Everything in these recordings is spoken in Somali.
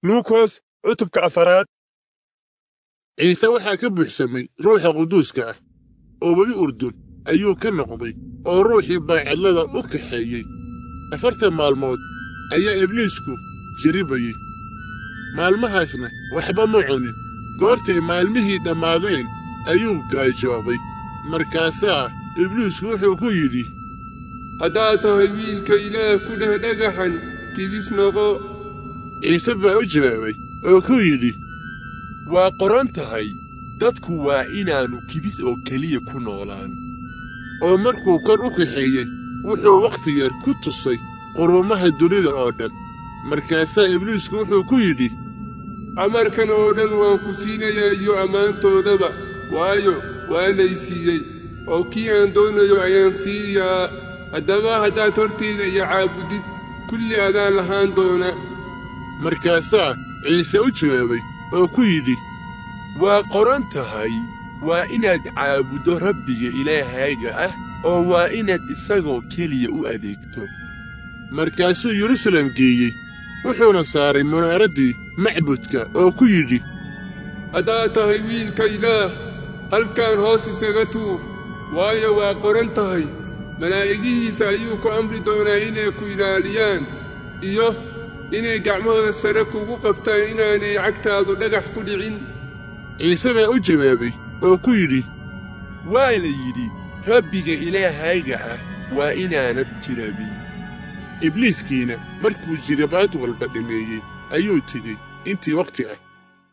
luukos cutubka afaraad ciise waxaa ka buuxsamay ruuxa quduuska ah oo webi urdun ayuu ka noqday oo ruuxii baacadlada u kaxeeyey afartan maalmood ayaa ibliisku jiribayey maalmahaasna waxba ma cunin goortay maalmihii dhammaadeen ayuu gaajooday markaasaa ibliisku wuxuu ku yidhi haddaad tahay wiilka ilaah ku dheh dhagaxan kibis noqo ciise baa u jawaabay oo ku yidhi waa qoran tahay dadku waa inaannu kibis oo keliya ku noolaan oo markuu kor u kaxeeyey wuxuu wakhti yar ku tusay qurumaha dunida oo dhan markaasaa ibliisku wuxuu ku yidhi amarkan oo dhan waan ku siinayaa iyo ammaantoodaba waayo waanay siiyey oo kii aan doonayo ayaan siiyaa haddaba haddaad hortayda iyo caabudid kulli adaan lahaan doona markaasaa ciise u jawaabay oo ku yidhi waa qoran tahay waa inaad caabuddo rabbiga ilaahayga ah oo waa inaad isagoo keliya u adeegto markaasuu yerusalem geeyey wuxuuna saaray munaaraddii macbudka oo ku yidhi haddaad tahay wiilka ilaah halkan hoos isaga tuur waayo waa qoran tahay malaa'igihiisa ayuu ku amri doonaa inay ku ilaaliyaan iyo inay gacmahooda sare kugu qabtaan inaanay cagtaadu dhagax ku dhicin ciise baa u jawaabay oo ku yidhi waa la yidhi rabbiga ilaahayga ah waa inaanad jirabin ibliiskiina markuu jirabaad walba dhameeyey ayuu tegey intii wakhti ah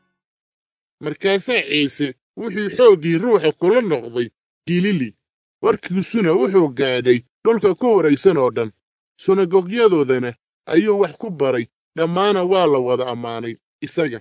markaasaa ciise wuxuu xooggii ruuxa kula noqday gilili warkiisuna wuxuu gaadhay dhulka ku waraysan oo dhan sunagoogyadoodana ayuu wax ku baray dhammaana waa la wada ammaanay isaga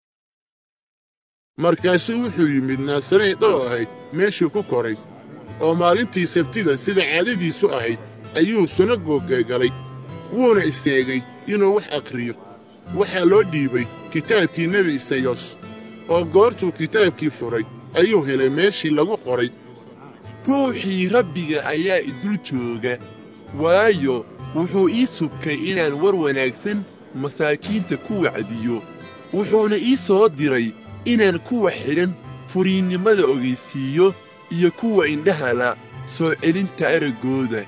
markaasuu wuxuu yimid naasareed oo ahayd meeshuu ku koray oo maalintii sabtida sida caadadiisu ahayd ayuu sunagoogga galay wuuna istaagay inuu wax akhriyo waxaa loo dhiibay kitaabkii nebi isayos oo goortuu kitaabkii furay ayuu helay meeshii lagu qoray ruuxii rabbiga ayaa idul jooga waayo wuxuu ii subkay inaan war wanaagsan masaakiinta ku wacdiyo wuxuuna ii soo diray inaan kuwa xidhan furiinnimada ogaysiiyo iyo kuwa indhahala soo celinta araggooda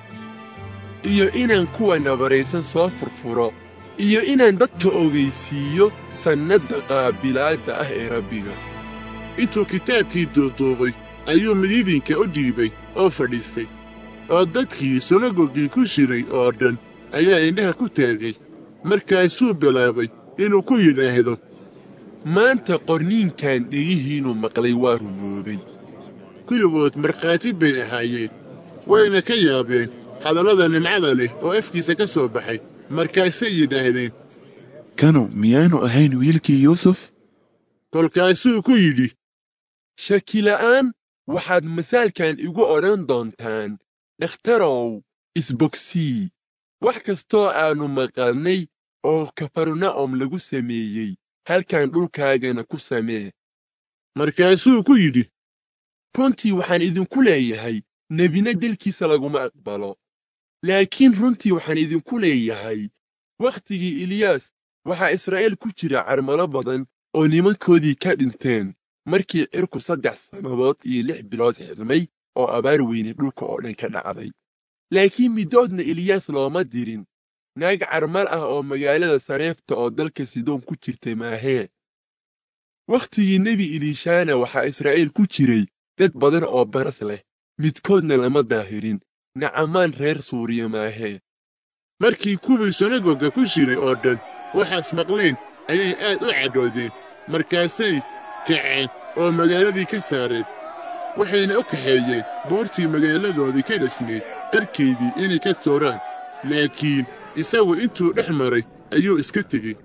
iyo inaan kuwa nabaraysan soo furfuro iyo inaan dadka ogaysiiyo sannadda qaabilaadda ah ee rabbiga intuu kitaabkii duuduubay ayuu midiidinka u dhiibay oo fadhiistay oo dadkii sunagoggii ku jiray oo dhan ayaa indhaha ku taagay markaasuu bilaabay inuu ku yidhaahdo maanta qorniinkan dhegihiinnu maqlay waa rumoobay kulligood markhaati bay ahaayeen wayna ka yaabeen hadallada nimcada leh oo afkiisa ka soo baxay markaasay yidhaahdeen kanu miyaanu ahayn wiilkii yuusuf kolkaasuu ku yidhi shakila'aan waxaad masaalkan igu odhan doontaan dhakhtarow isbogsii wax kastoo aannu maqalnay oo kafarna'om lagu sameeyey halkan dhulkaagana ku samee markaasuu ku yidhi runtii waxaan idinku leeyahay nebina delkiisa laguma aqbalo laakiin runtii waxaan idinku leeyahay wakhtigii eliyaas waxaa israa'iil ku jira carmalo badan oo nimankoodii ka dhinteen markii cirku saddex sannadood iyo lix bilood xidhmay oo abaar weyne dhulka oo dhan ka dhacday laakiin middoodna eliyaas looma dirin naag carmal ah oo magaalada sareefta oo dalka sidoon ku jirtay maahee wakhtigii nebi eliishaana waxaa israa'iil ku jiray dad badan oo baras leh midkoodna lama daahirin nacamaan reer suuriya maahee markii kuwii sunagogga ku jiray oo dhan waxaas maqleen ayay aad u cadhoodeen markaasay kaceen oo magaaladii ka saareen waxayna u kaxeeyeen buurtii magaaladoodii ka dhisnayd qarkeydii inay ka tooraan laakiin isagu intuu dhex maray ayuu iska tegey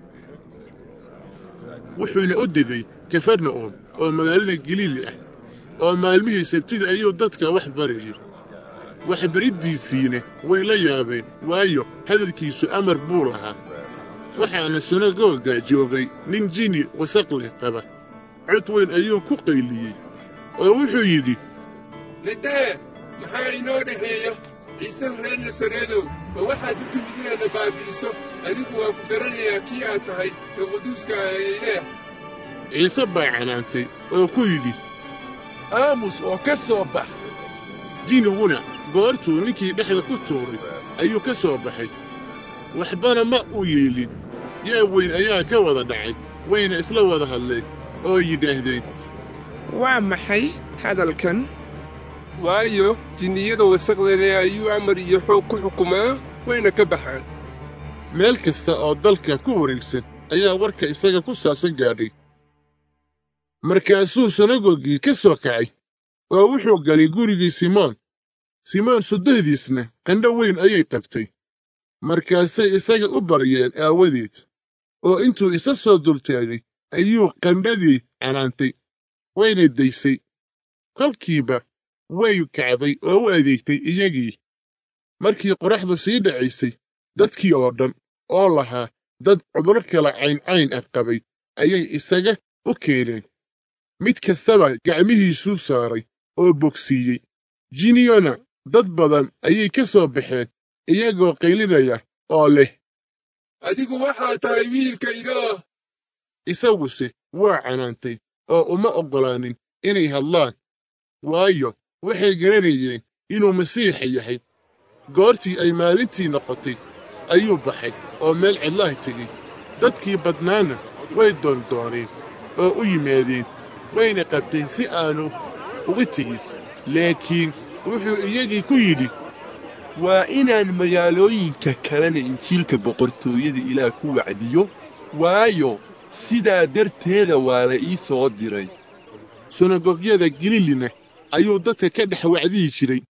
wuxuuna u degay kafarna'um oo magaalada galiili ah oo maalmihii sabtida ayuu dadka wax barayay waxbariddiisiina way la yaabeen waayo hadalkiisu amar buu lahaa waxaana sunagoogga joogay nin jini wasaq leh qaba cod weyn ayuu ku qayliyey oo wuxuu yidhi nadee maxaa inoo dhexeeya ciise reer nasareedow ma waxaad u timid inaadna baabi'iso anigu waa ku garanayaa kii aad tahay ka quduuska ah ee ilaah ciise baa canaantay oo ku yidhi aamus oo ka soo bax jiniguna goortuu ninkii dhexda ku tuuray ayuu ka soo baxay waxbana ma u yeelin yaa weyn ayaa ka wada dhacay wayna isla wada hadleen oo yidhaahdeen waa maxay hadalkan waayo jinniyada wasaqda leh ayuu amar iyo xoog ku xukumaa wayna ka baxaan meel kasta oo dalka ku wareegsan ayaa warka isaga ku saabsan gaadhay markaasuu sanagogii ka soo kacay oo wuxuu galay gurigii simoon simoon soddehdiisna qandho weyn ayay qabtay markaasay isaga u baryeen aawadeed oo intuu isa soo dultaagay ayuu qandhadii canaantay wayna daysay kolkiiba way kacday oo u adeegtay iyagii markii qoraxdu sii dhacaysay dadkii oo dhan oo lahaa dad cuduro kala cayncayn ah qabay ayay isaga u keeneen mid kastaba gacmihiisuu saaray oo bogsiiyey jiniyona dad badan ayay ka soo baxeen iyagoo qaylinaya oo leh adigu waxaa tahay wiilka ilaah isaguse waa canaantay oo uma oggolaanin inay hadlaan waayo waxay garanayeen inuu masiixa yahay goortii ay maalintii noqotay ayuu baxay oo meel cidlaha tegey dadkii badnaana way doondooneen oo u yimaadeen wayna qabteen si aanu uga tegin laakiin wuxuu iyagii ku yidhi waa inaan magaalooyinka kalena injiilka boqortooyada ilaah ku wacdiyo waayo sidaa darteeda waa la ii soo diray sunagogyada galilina ayuu dadka ka dhex wacdihi jiray